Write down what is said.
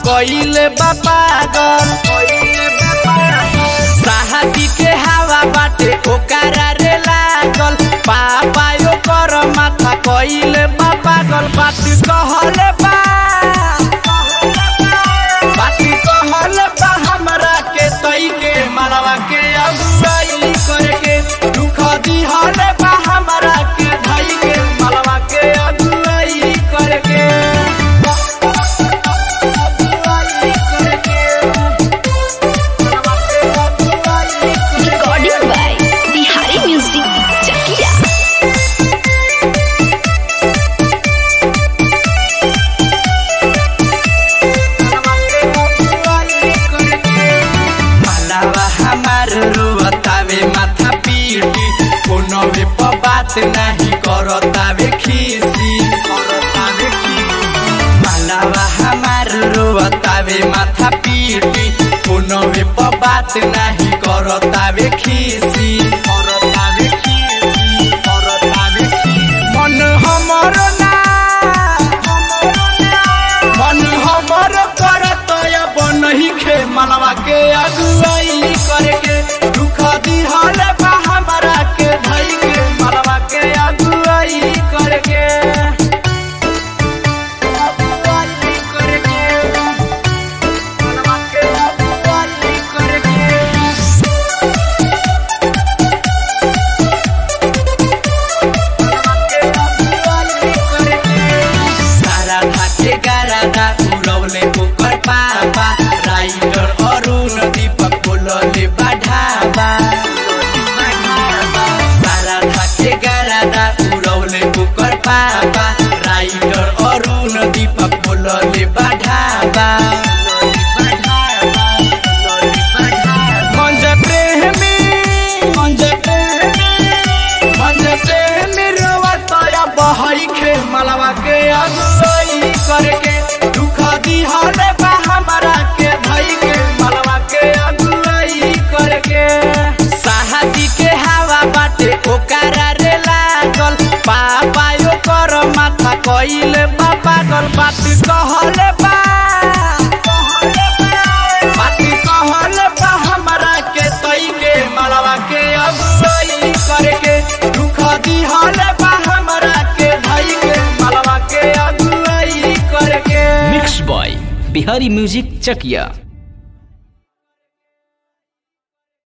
कइले बा पागल साहबी के हवा बाटे ओकरा रे लागल पापा ओकर माथा कइले बा पागल बात कहले बा बात कहले बा हमरा के तई के मरवा के अगुवाई करके दुख दिहले बा हमरा के धई के मरवा के अगुवाई करके Recording by Bihari Music Chakia. मलावा हमार रोतावे माथा पीटी कोनो वे प बात नहीं करतावे खीसी करतावे खीसी मलावा हमार रोतावे माथा पीटी कोनो वे प बात नहीं करतावे खीसी करतावे खीसी करतावे खीसी मन हमर ना मन हमर करत अब नहीं खे मनवा के अगुवाई करके दुख दिहल बा हमरा के धई के मनवा के अगुवाई करके अगुवाई करके मनवा के अगुवाई करके सारा धाके गारादा उड़ौले ओकर पापा राइटर अरुण दीपक बोलले बाढ़ाबा सारा धाके गारादा उड़ौले ओकर पापा राइटर अरुण दीपक बोलले बाढ़ाबा मंज प्रेमी मंज प्रेमी मंज प्रेमी रोवतया बहई खे मलवा के अगुवाई करके दुख दिहले बा हमरा के धई के मलवा के अगुवाई करके साहबी के हवा बाटे ओकरा रे लागल पापा ओकर माथा कइले बा पागल बात कहले बा बात कहले बा हमरा के तई के मलवा के अगुवाई करके दुख दिहले बा हमरा के धई के मलवा के अगुवाई करके मिक्स बॉय बिहारी म्यूजिक चकिया